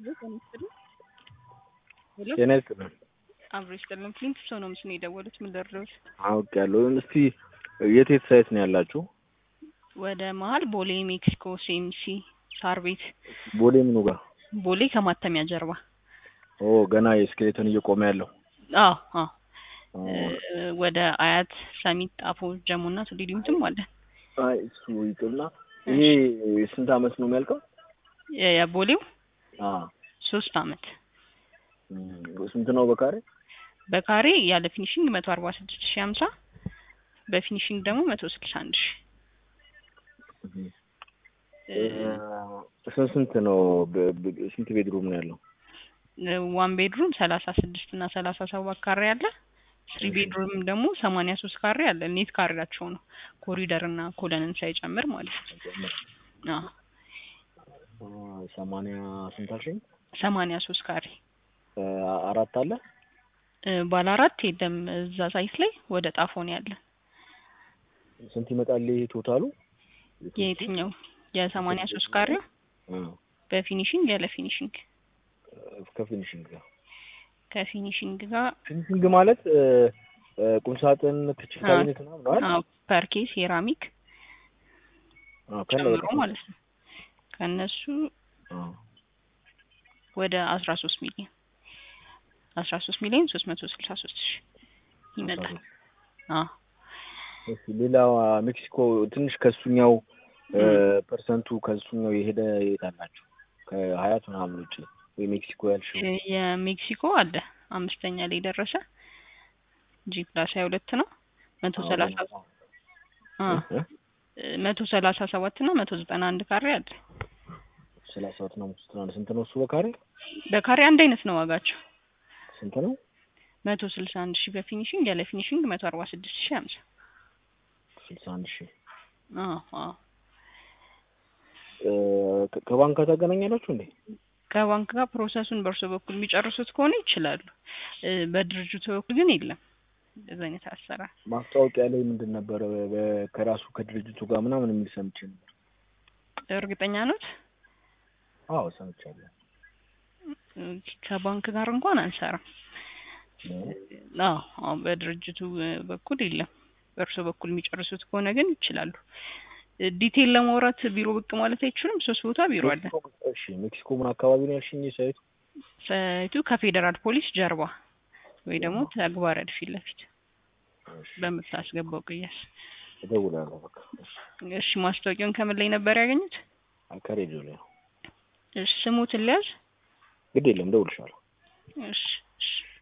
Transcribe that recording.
ጤና ይስጥልን። አብሮ ይስጥልን። ፍሊንት ሰው ነው ምስል የደወሉት። ምን ደረሱት? አውቄያለሁ። እስቲ የት የት ሳይት ነው ያላችሁ? ወደ መሀል ቦሌ ሜክሲኮ ሲኤምሲ ሳር ቤት ቦሌ ምኑ ጋር? ቦሌ ከማተሚያ ጀርባ። ኦ ገና የስኬሌተን እየቆመ ያለው አዎ አዎ። ወደ አያት ሰሚት ጣፎ ጀሙና ቱሊዲምትም አለ። አይ እሱ ይቅርና ይሄ ስንት አመት ነው የሚያልቀው? የቦሌው አ ሶስት አመት ስንት ነው በካሬ? በካሬ ያለ ፊኒሽንግ መቶ አርባ ስድስት ሺ ሀምሳ በፊኒሽንግ ደግሞ መቶ ስልሳ አንድ ሺ ስንት ስንት ነው? ስንት ቤድሩም ነው ያለው? ዋን ቤድሩም ሰላሳ ስድስት እና ሰላሳ ሰባት ካሬ አለ። ስሪ ቤድሩም ደግሞ ሰማንያ ሶስት ካሬ አለ። ኔት ካሬያቸው ነው ኮሪደር እና ኮለንን ሳይጨምር ማለት ነው። አዎ ሰማንያ ስንት አልሽኝ? ሰማንያ ሶስት ካሬ አራት አለ። ባለ አራት የለም እዛ ሳይት ላይ ወደ ጣፎ ነው ያለ። ስንት ይመጣል ይሄ ቶታሉ? የየትኛው የሰማንያ ሶስት ካሬው በፊኒሽንግ ያለ ፊኒሽንግ ከፊኒሽንግ ጋር ከፊኒሽንግ ጋር ፊኒሽንግ ማለት ቁምሳጥን፣ ክችን ካቢኔት ምናምን ነው አይደል? አዎ ፐርኬ ሴራሚክ ጨምሮ ማለት ነው። ከእነሱ ወደ አስራ ሶስት ሚሊዮን አስራ ሶስት ሚሊዮን ሶስት መቶ ስልሳ ሶስት ሺህ ይመጣል። አዎ እሺ ሌላ ሜክሲኮ ትንሽ ከሱኛው ፐርሰንቱ ከሱኛው የሄደ የት አላችሁ? ከሀያት ምናምን ውጪ ወይ ሜክሲኮ ያልሽው? የሜክሲኮ አለ አምስተኛ ላይ ደረሰ ጂ ፕላስ ሀያ ሁለት ነው መቶ ሰላሳ መቶ ሰላሳ ሰባት እና መቶ ዘጠና አንድ ካሬ አለ። ሰላሳ ሰባት እና መቶ ዘጠና አንድ ስንት ነው እሱ በካሬ? በካሬ አንድ አይነት ነው ዋጋቸው። ስንት ነው? መቶ ስልሳ አንድ ሺህ በፊኒሽንግ ያለ ፊኒሽንግ መቶ አርባ ስድስት ሺህ ሀምሳ ስልሳ አንድ ሺህ አዎ አዎ ከባንክ ጋር ታገናኛላችሁ እንዴ? ከባንክ ጋር ፕሮሰሱን በእርሶ በኩል የሚጨርሱት ከሆነ ይችላሉ። በድርጅቱ በኩል ግን የለም እንደዚ አይነት አሰራር። ማስታወቂያ ላይ ምንድን ነበረ ከራሱ ከድርጅቱ ጋር ምናምን የሚል ሰምቼ ነበር። እርግጠኛ ኖት? አዎ ሰምቻለሁ። ከባንክ ጋር እንኳን አንሰራም። አዎ አዎ በድርጅቱ በኩል የለም። በእርሶ በኩል የሚጨርሱት ከሆነ ግን ይችላሉ። ዲቴል ለማውራት ቢሮ ብቅ ማለት አይችሉም? ሶስት ቦታ ቢሮ አለ። እሺ ሜክሲኮ ምን አካባቢ ነው ያልሽኝ ሳይቱ? ሳይቱ ከፌዴራል ፖሊስ ጀርባ ወይ ደግሞ ተግባረ ፊት ለፊት በምታስገባው ቅያስ እደውላለሁ። በቃ እሺ። ማስታወቂያውን ከምን ላይ ነበር ያገኙት? ከሬዲዮ ላይ ነው። እሺ። ስሙትን ሊያዝ ግድ የለም እደውልልሻለሁ። እሺ እሺ